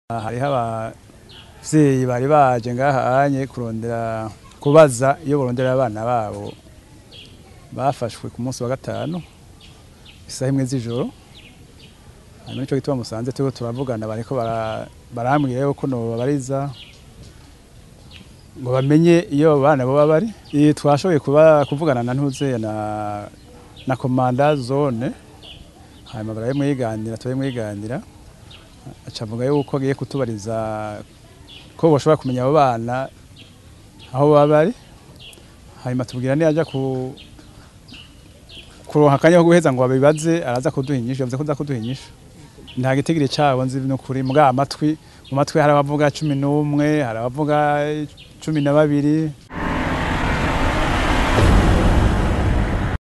hariho abavyeyi bari baje ngahanye kurondera kubaza iyo borondera abana babo bafashwe ku munsi wa gatanu isaha imwe z'ijoro hanyuma nico gituma musanze turiko turavugana bariko bara- barambwira yuko nobabariza ngo bamenye iyo abo bana boba bari Eh, twashoboye kuba kuvugana na ntuze na na komanda zone hanyuma barabimwiganira turabimwiganira aca avuga yuko agiye kutubariza ko boshobora kumenya abo bana aho baba bari hanyuma tubwira niyaja ku kuronka akanya ko guheza ngo babibaze araza kuduha inyishu yavuze ko aza kuduha inyishu nta gitigiri cabo nzi n'ukuri mbwa amatwi mu matwi hari abavuga cumi n'umwe hari abavuga cumi na babiri